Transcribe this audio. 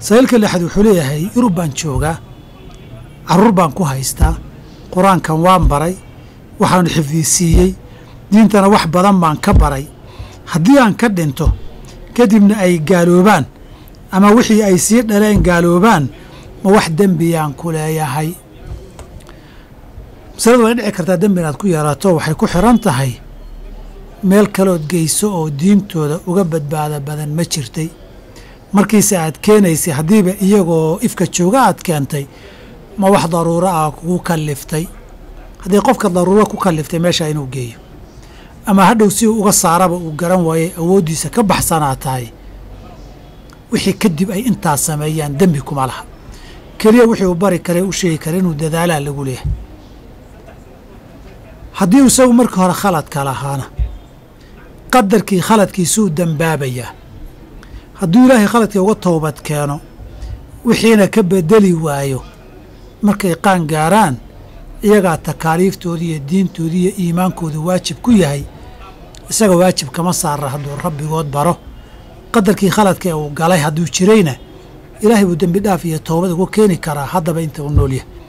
sahiilka lixaad wuxuu leeyahay yurub baan joogaa carruur baan ku haystaa qur-aankan waan baray waxaan xifdisiiyey diintana wax badan baan ka baray haddii aan ka dhinto kadibna ay gaaloobaan ama wixii ay sii dhaleen gaaloobaan ma wax dembiyaan ku leeyahay masaladu way dhici kartaa dembi inaad ku yeelato waxay ku xiran tahay meel kalood geyso oo diintooda uga badbaada badan ma jirtay markiise aad keenaysay haddiiba iyagoo ifka jooga aad keentay ma wax daruuro ah kugu kalliftay haddii qofka daruuro ku kalliftay meesha inuu geeyo ama hadhow si uu uga saaraba uu garan waayey awooddiisa ka baxsanaa tahay wixii kadib ay intaas sameeyaan dembi kuma laha keliya wixii uu bari kare u sheegi kara inuu dadaalaa lagu leeyahay haddii uu isagu markii hore khaladka lahaana qadarkii khaladkiisuu dembaabayaa hadduu ilaahay khaladkii uga toobad keeno wixiina ka bedeli waayo markay qaan gaaraan iyagaa takaaliiftoodii iyo diintoodii iyo iimaankoodu waajib ku yahay isaga waajib kama saara hadduu rabbigood baro qadarkii khaladka ee uu galay hadduu jirayna ilaahay buu dembi dhaaf iyo toobad ugu keeni karaa haddaba inta uu nool yahay